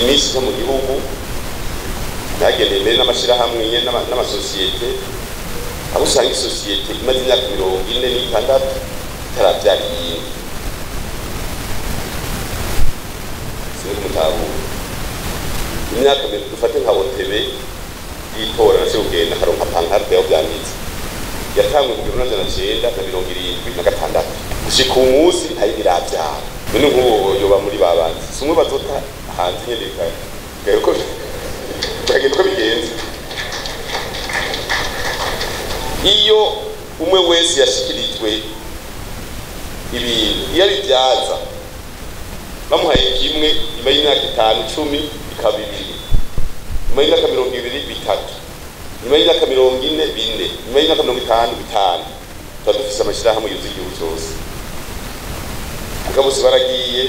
iminsi zo mu gihugu nagendeye mbere n'amashyirahamwe n'ama- n'amasosiyete aho usanga isosiyete imaze imyaka mirongo ine n'itandatu itarabyara iyindi sinzi kumutahura imyaka mirongo dufate nka otebe y'itora nase kugenda akaronka pankarde yaho byanditse yatangwe mu gihumbi n'amajana cyenda na mirongo irindwi na gatandatu gushika uwu munsi ntari birabyara none nk'ubu yoba muri babanzi si umwe bazota hanze nyene bikaba bikaba uko bikagenda uko bigenze iyo umwe wese yashikirijwe ibintu iyo abibyaza bamuhaye kimwe nyuma y'imyaka itanu icumi bikaba bibiri nyuma y'imyaka mirongo ibiri bitatu nyuma y'imyaka mirongo ine bine nyuma y'imyaka mirongo itanu bitanu tuba dufise amashyirahamwe yuzuye igihugu cyose mugabo baragiye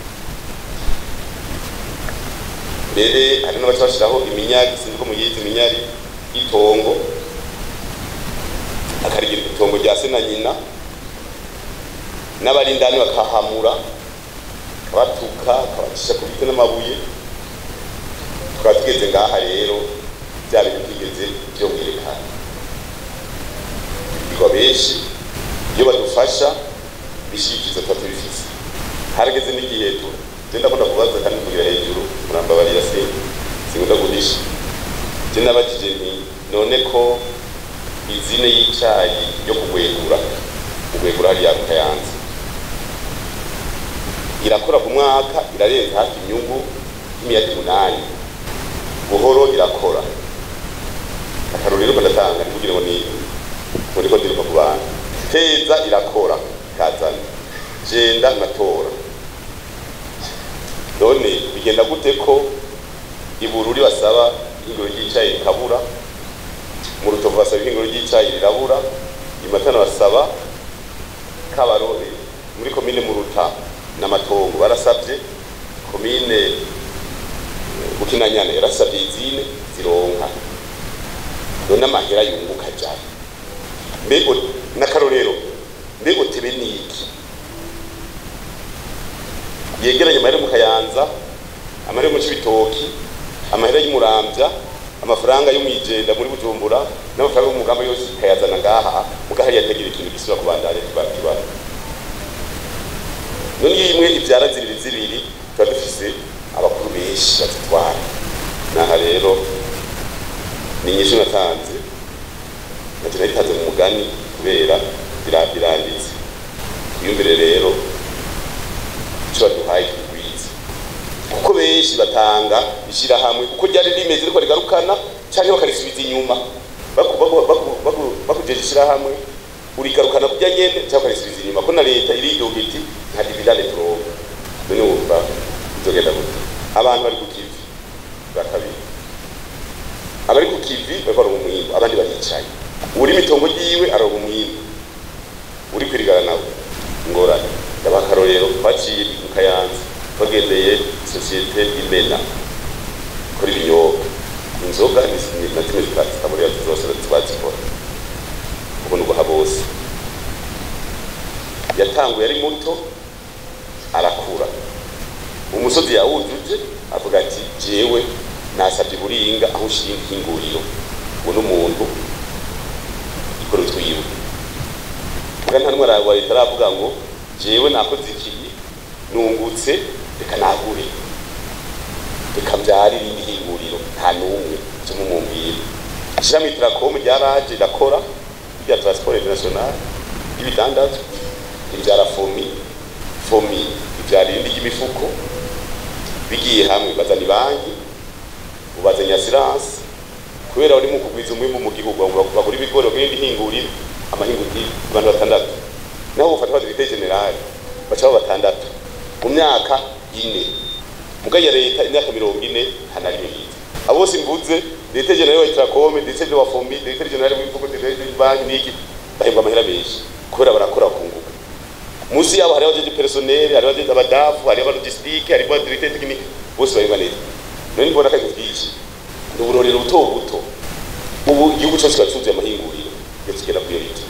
mbere hari n'abaca bashyiraho iminyari sinzi ko muyizi iminyari y'itongo akarigira itongo rya se na nyina n'abari indani bakahamura kabatuka kabacisha ku biti n'amabuye tukaba tugeze ngaha rero bya bintu byigeze byo mwerekana bigwa benshi iyo badufasha bishyikiza tuba tubifise harageze n'igihe tu je ndakunda kubaza kandi kugira hejuru murambabarira se sinkunda guhisha je nabajije nti none ko izine y'icayi yo kugwegura kugwegura hariya mu kayanza irakora ku mwaka irarenza hafi inyungu y'imiyadi umunani buhoro irakora akarorero ko ndatanga ni kugira ngo ni muri ko ndiruka ku bantu feza irakora ikazana jenda ngatora none bigenda gute ko ibururi basaba ihinguro ry'icayi rikabura mu rutovu basaba ihinguro ry'icayi rirabura imatana basaba kabarore muri komine muruta n'amatongo barasabye komine bukinanyana yarasabye izine zironka none amahera yunguka jari mbego n'akarorero mbego tebe niki yegeranye amahera mu kayanza amahera mu cibitoki amahera y'umurambya amafaranga yo mwijenda muri bujumbura n'amafaranga y'umugamba yose ikayazana ngaha mugahari yategera ikintu gisubira kubandanya kibara none iyo imwe ibyara zibiri zibiri tuba dufise abakuru benshi bazitwara naha rero ni inyishu natanze nacyo nayitanze mu mugani kubera bira- biranditse twiyumvire rero icyo baduhaye kigwiza kuko benshi batanga ishyirahamwe kuko ryari rimeze riko rigarukana cyangwa bakarisubiza inyuma baku- baku- baku- baku- bakujeje ishyirahamwe urigarukana kurya nyene cyangwa ukarisubiza inyuma ko na leta iridoga iti nta dividande turonka none wumva bizogenda gute abantu bari ku kivi bwa kabiri abari ku kivi bariko baronka umwimbu abandi baricaye uri mitongo ryiwe aronka umwimbu uri kwirigara nawe ingorane ndabaha akarorero twaciye mu kayanza twagendeye sosiyete imena ikora ibinyobwa inzoga ni- ni- na zimwe zita- zitaburira zose bazikora ubu ni uguha bose yatanguye ari muto arakura umusozi yawujuje avuga ati jewe nasabye buringa aho ushinga ihinguriro ubu n'umuntu ikora utwiwe muga nta n'umwe wa leta aravuga ngo jewe nakoze ikibi nungutse reka nagure reka mbyare irindi hinguriro nta n'umwe cyo mumumbwira ishirahamwe itirakomu ryaraje rirakora rya transport international y'ibidandazwa ibyara fomi fomi ibyara irindi ry'imifuko bigiye hamwe bazana ibanki ubazanya asiranse kubera uri mu kugwiza umwimbu mu gihugu ngo bagura ibigori bagura indi hinguriro amahinguriro abantu batandatu naho bufata abadirekiteri generali baca baba batandatu mu myaka ine muga ya leta imyaka mirongo ine nta na rimwe yize abo bose mvuze direkiteri generali wa itirakome direkiteri wa fomi direkiteri generali w'ibihugu direkiteri banki n'iki bahembwa amahera menshi kubera barakora kunguka munsi yabo hariho abajeje personnel hariho abajeje abadafu hariho abalogistique hariho abadirekiteri tekinike bose bahembwa neza none mbona akazi bwinshi ni uburorero buto buto ubu igihugu cyose kiba cyuzuye amahinguriro iyo kigera kuri iyo leta